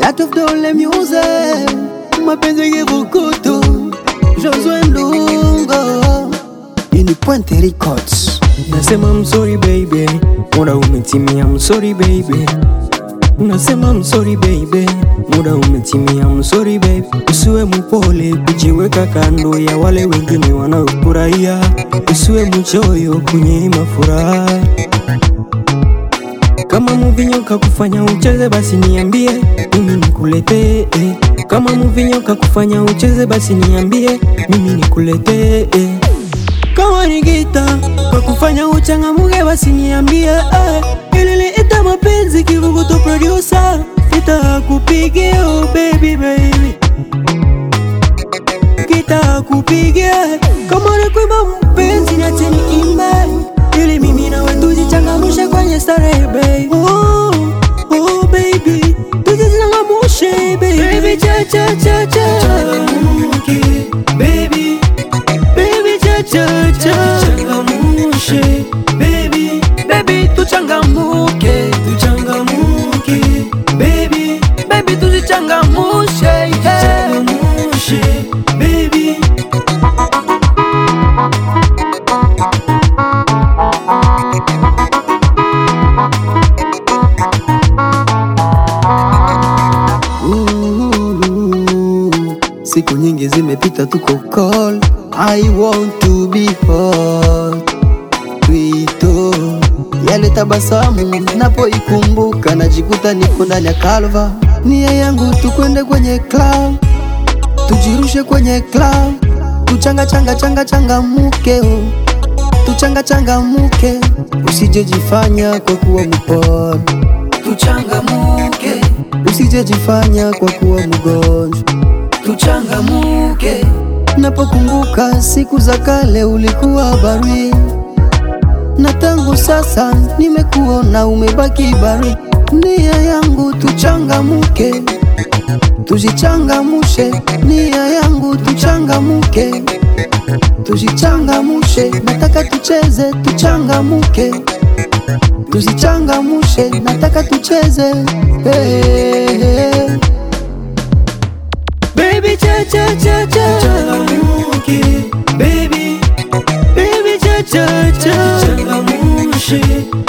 Lot of dole music mapenzi kivukutu Josue Ndungo Ini Puente Records Nasema I'm sorry baby, muda umetimia, I'm sorry baby. Nasema I'm sorry baby, muda umetimia, I'm sorry baby. Usiwe mpole kujiweka kando ya wale wengine wanaofurahia, usiwe mchoyo kunyima furaha. Kama muvinyoka kufanya ucheze basi niambie, mimi nikuletee. Kama muvinyoka kufanya ucheze basi niambie, mimi nikuletee. Kama ni gita kwa kufanya uchangamuke basi niambie eh. Ilili ita mapenzi kivuguto producer Nitakupigia oh baby baby Nitakupigia kama ni kuimba mpenzi niache niimbe Ili mimi na wewe tujichangamushe kwenye starehe baby oh, oh baby tujichangamushe baby Baby cha cha cha cha Changamuke baby Baby cha cha cha Changamushe baby Baby tuchangamuke Tuchangamuke baby Baby tuzichangamushe yeah. Changamushe baby Ooh, Siku nyingi zimepita tuko call I want to be hot Twito yale tabasamu napoikumbuka najikuta niko ndani ya kalva nia yangu tukwende kwenye club tujirushe kwenye club tuchanga changa changa changa muke oh. tuchanga changa muke usijejifanya kwa kuwa mpole Tuchangamuke usijejifanya kwa kuwa mgonjwa Tuchangamuke Napokumbuka siku za kale ulikuwa bari, na tangu sasa nimekuona umebaki bari. Nia yangu tuchangamuke, tujichangamushe. Nia yangu tuchangamuke, tujichangamushe. Nataka tucheze, tuchangamuke, tuzichangamushe. Nataka tucheze hey, hey. Baby cha cha cha cha Changamuke baby Baby cha cha cha Changamushe